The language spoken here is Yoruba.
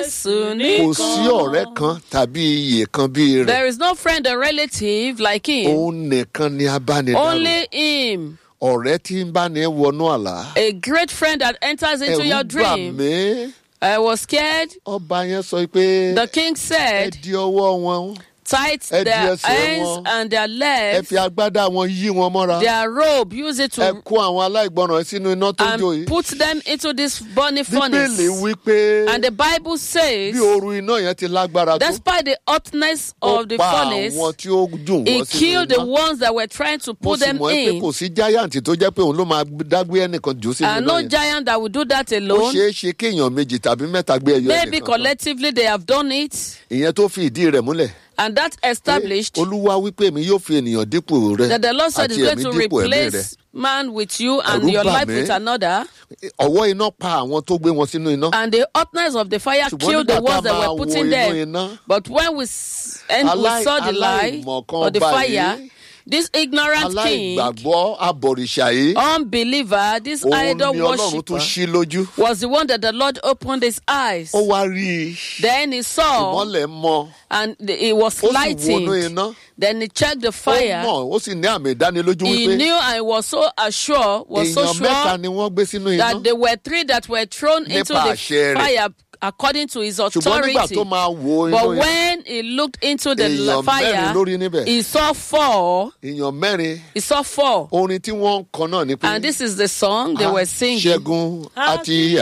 Jésù kò nìkan. sí ọ̀rẹ́ kan tàbí iyè kan bí rẹ̀ There is no friend or relative like him. òun nìkan ni abánidárò Only him. ọ̀rẹ́ tí ń bá ní wọnú àlá A great friend that enters into your ẹ̀rù gbà dream. mí I was scared. ọba yẹn sọ pé The king ẹ said, di ọwọ́ wọn tight Ẹ di their ẹsẹ̀ hands wọn. and their ẹ legs, fi agbádá wọn yí wọn mọ́ra their robe, use it ẹ to kó àwọn aláìgbọràn sínú iná tó ń jó and yìí put them into this burning furnace. bíbélì wí pé And the Bible says, bí ooru iná yẹn ti lágbára tó despite the hotness ó of the pa furnace, àwọn tí ó dùn he wọ́n sínú killed the iná ones that were trying to mo put sì them mọ̀ pé in. kò sí giant tó jẹ́ pé òun ló máa dágbé ẹnìkan jù sínú And iná no yẹn giant that will do that ó alone. ṣeé ṣe kéèyàn méjì tàbí mẹ́ta gbé ẹyọ Maybe ẹnìkan kan. collectively they have done it. ìyẹn tó fi ìdí rẹ̀ múlẹ̀ And that established olúwa wípé èmi yóò fi ènìyàn dípò rẹ that the Lord said àti is going ẹ̀mí to dípò ẹ̀mí rẹ replace man with you and Ẹ̀rù your bà life mí. with another. ọwọ́ iná pa àwọn tó gbé wọn sínú iná And the hotness of the fire Ṣùgbọ́n killed nígbà the tá a ones that máa were wo putting inú them. iná, But when we, s- and we Alai- saw the light aláìmọ̀kan or the ọba fire, yìí, this ignorant king, aláìgbàgbọ́ abọ̀rìṣà yìí unbeliever, this òun idol ni ọlọ́run tún worshiper, ṣí lójú was the one that the Lord opened his eyes. ó wá rí i Then he saw ìmọ́lẹ̀ mọ and the- it was ó sì wọnú lighting. iná Then he checked the ó fire. mọ̀ ó sì ní àmì ìdánilójú He wípé knew and was so assured, was so èèyàn mẹ́ta sure ni wọ́n gbé sínú iná that there were three that were thrown into Nípa the àṣẹ rẹ̀. fire according to his ṣùgbọ́n nígbà authority. tó máa wo inú But iná when he looked into the èèyàn mẹ́rin fire, lórí níbẹ̀ he saw four. èèyàn mẹ́rin He saw four. orin tí wọ́n ń kọ náà ni pé And this is the song they were singing. ṣẹ́gun àti